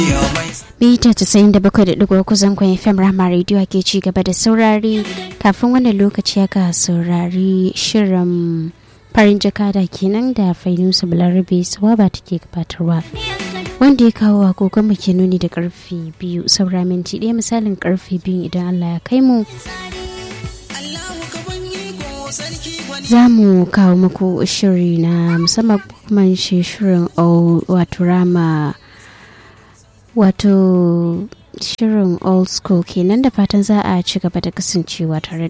Mita casa'in da bakwai da ɗigo kusan kwan FM Rahama Radio ke ci gaba da saurari kafin wannan lokaci aka saurari shirin farin jakada kenan da Fainusa Balarabe Sawaba take gabatarwa. Wanda ya kawo agogon mu ke nuni da karfe biyu saura minti ɗaya misalin karfe biyu idan Allah ya kai mu. Za mu kawo muku shiri na musamman kuma shi shirin wato rama wato shirin old school kenan da fatan za a ci gaba da kasancewa tare